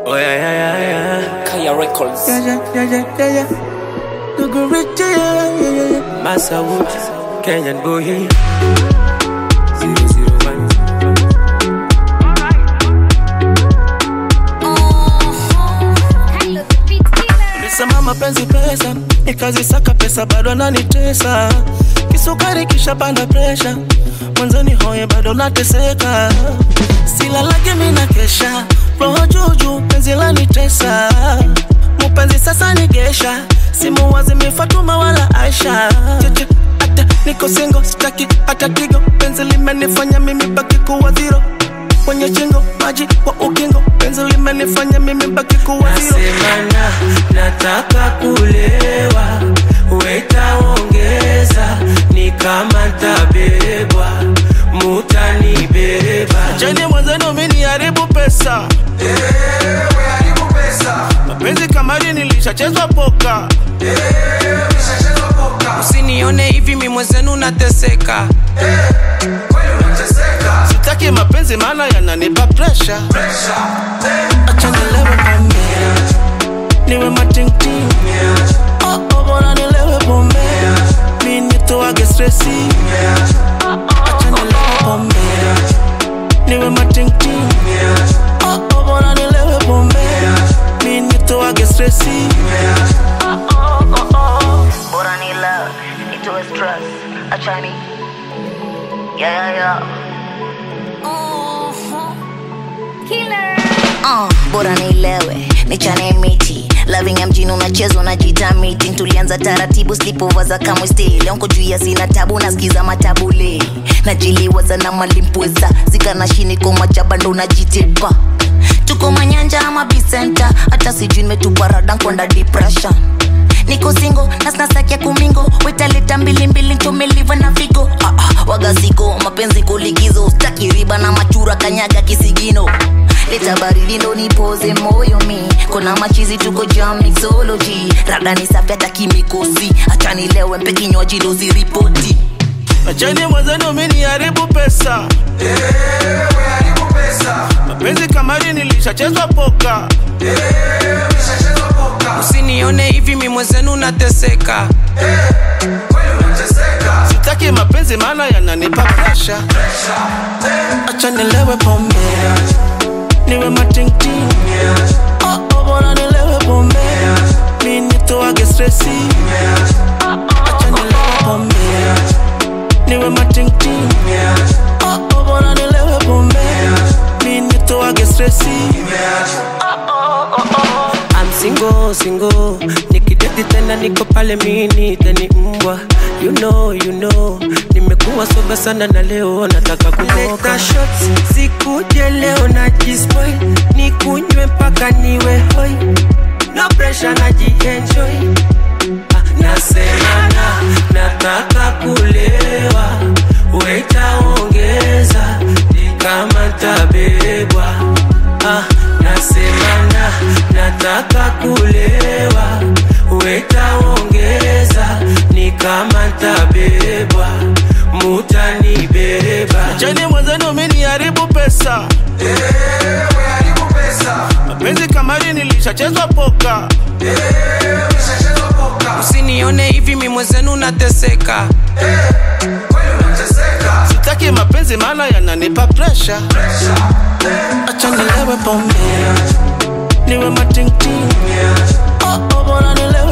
Oh yeah, yeah, yeah, yeah. Kaya Records. Yeah, yeah, yeah, yeah, yeah, yeah. Dogo Rich, yeah, yeah, yeah, yeah. Massa Woods, Kenyan boy. Zero, zero, one. Nisema mapenzi pesa, nikazisaka pesa bado nanitesa. Kisukari kisha panda presha, mwanzoni hoye bado nateseka. Silalage mina kesha, roho juju penzi lanitesa. Mupenzi sasa nigesha, simu wazimi Fatuma wala Aisha. Cheche, ata niko single, sitaki hata tigo, penzi limenifanya mimi baki kuwa zero kwenye chingo maji wa ukingo penzi limenifanya mimi baki kuwa zero. Nasemana nataka kulewa, wetaongeza ni kama ntabebwa, mutanibeba. Cheni mwenzenu mini haribu pesa mapenzi kamari nilishachezwa poka Usinione hivi mi mwenzenu nateseka. sitaki mapenzi maana yananipa presha acha nilewe pombe niwe matingting oh, oh, bora nilewe pombe mi nitoage stresi acha nilewe pombe niwe matingting oh, oh, bora nilewe pombe mi nitoage stresi Bora ni love, itoe stress, achani Yeah, yeah, yeah Uh, bora nilewe nichane miti loving ya mjini unachezwa unajita meeting tulianza taratibu slipover za kamwe stay leo nko juu ya sina tabu nasikiza matabule najiliwaza na malimpweza zikana shini koma jaba ndo najitepa tuko manyanja ama bisenta hata sijui nimetupa rada nkwanda depression niko singo na sinasakia kumingo wetaleta mbilimbili ntomeliva na figo ah, ah, wagasiko mapenzi kulikizo staki riba na machura kanyaga kisigino leta baridi ndo nipoze moyo mi kona machizi tuko jam mixology rada ni safi hata kimikosi hacha nilewe mpe kinywaji dozi ripoti acheni mwenzenu mini haribu pesa mapenzi kamari nilishachezwa poka Usinione hivi mi mwenzenu nateseka. sitaki mapenzi maana yananipa presha acha nilewe pombe niwe matingting oh, oh, bora nilewe pombe mi nitoage stresi acha nilewe pombe niwe matingting oh, oh, bora nilewe pombe mi nitoage stresi I'm single, single Nikideti tena niko pale mini teni mbwa You know, you know Nimekuwa soba sana na leo nataka kumoka Leta shots, sikuje leo na jispoil Nikunywe mpaka niwe hoi No pressure na jienjoy Ah, Nasemana, nataka kulewa Wetaongeza, ni kama ntabebwa ah, nasemana nataka kulewa wetaongeza ni kama ntabebwa mutanibeba cheni mwenzenu mini haribu pesa mapenzi kamari nilishachezwa poka Usinione hivi mi mwenzenu nateseka. sitaki mapenzi maana yananipa presha acha nilewe pombe niwe matingting oh, oh, bora nilewe